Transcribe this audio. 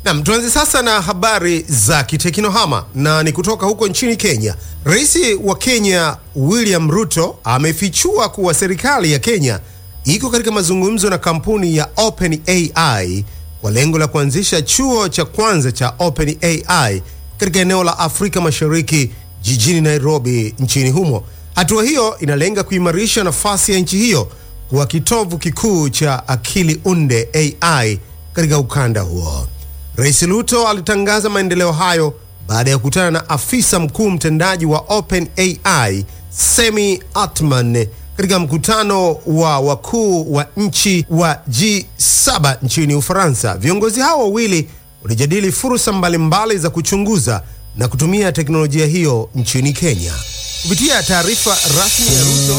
Nam, tuanze sasa na habari za kiteknohama na ni kutoka huko nchini Kenya. Rais wa Kenya William Ruto amefichua kuwa serikali ya Kenya iko katika mazungumzo na kampuni ya OpenAI kwa lengo la kuanzisha chuo cha kwanza cha OpenAI katika eneo la Afrika Mashariki jijini Nairobi nchini humo. Hatua hiyo inalenga kuimarisha nafasi ya nchi hiyo kuwa kitovu kikuu cha akili unde AI katika ukanda huo. Rais Ruto alitangaza maendeleo hayo baada ya kukutana na afisa mkuu mtendaji wa OpenAI Semi Atman katika mkutano wa wakuu wa nchi wa G7 nchini Ufaransa. Viongozi hao wawili walijadili fursa mbalimbali za kuchunguza na kutumia teknolojia hiyo nchini Kenya. Kupitia taarifa rasmi ya Ruto